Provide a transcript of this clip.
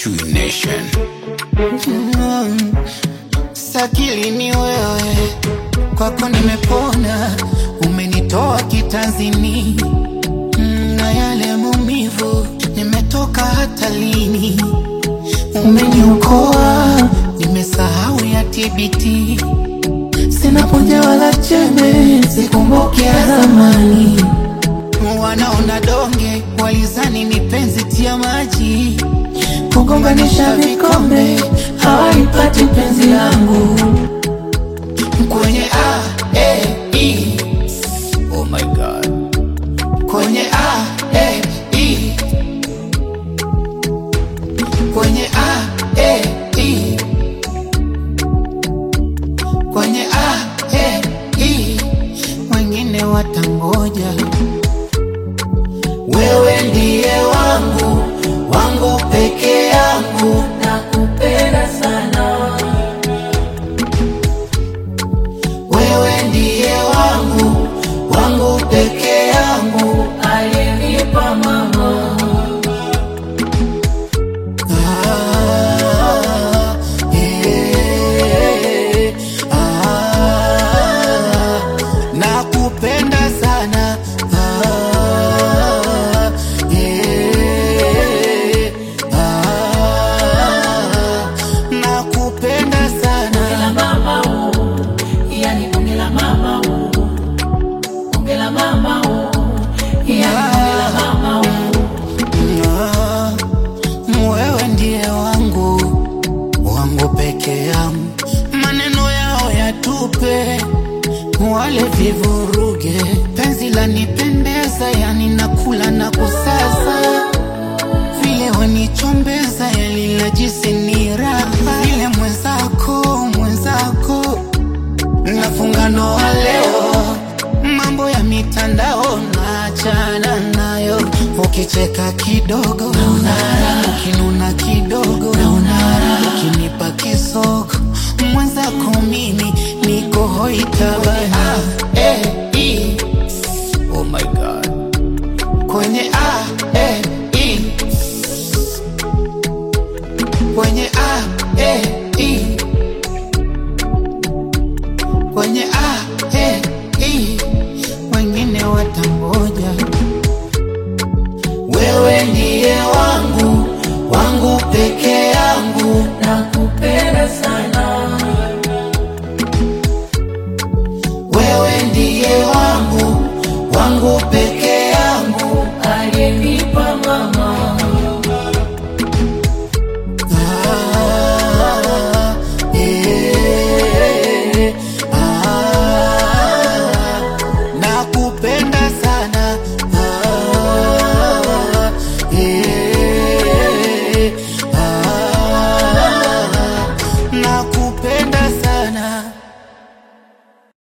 True Nation. Mm, Sakili ni wewe, kwako nimepona, umenitoa kitanzini Mm, na yale maumivu, nimetoka hata lini, umeniokoa, nimesahau ya TBT, sina punja wala chembe, sikumbuki ya zamani, wanaona donge, walizani ni penzi tia maji kugonganisha vikombe hawaipati penzi langu kwenye A, E, I. Oh my God. kwenye A, E, I. kwenye A, E, I. kwenye A, E, I. wengine watangoja wewe ndiye wangu wangu peke yangu nakupenda sana wewe ndiye wangu wangu peke yangu alinipa mama ah, eh, ah, nakupenda sana ah, eh, ah, nakupenda sana la mama oh, yani bunge la mama oh, bunge la mama oh, yani bunge la mama oh. Ah, wewe ndiye wangu wangu peke yangu, maneno yao yatupe, wale vivuruge, penzi lanipendeza, yani nakula na kusaza, vile wanichombeza, yani najisi ni raha, vile mwenzako mwenzako nafunga ndoa leo, mambo ya mitandao naachana nayo, ukicheka kidogo naunara, ukinuna kidogo naunara, ukinipa kisogo mwenzako mimi niko hoitabana eh, i, Oh my God. kwenye a eh, i, kwenye a eh, i, kwenye a eh, i, wengine watangoja. Wewe ndiye wangu wangu peke yangu, nakupenda sana wewe ndiye wangu wangu peke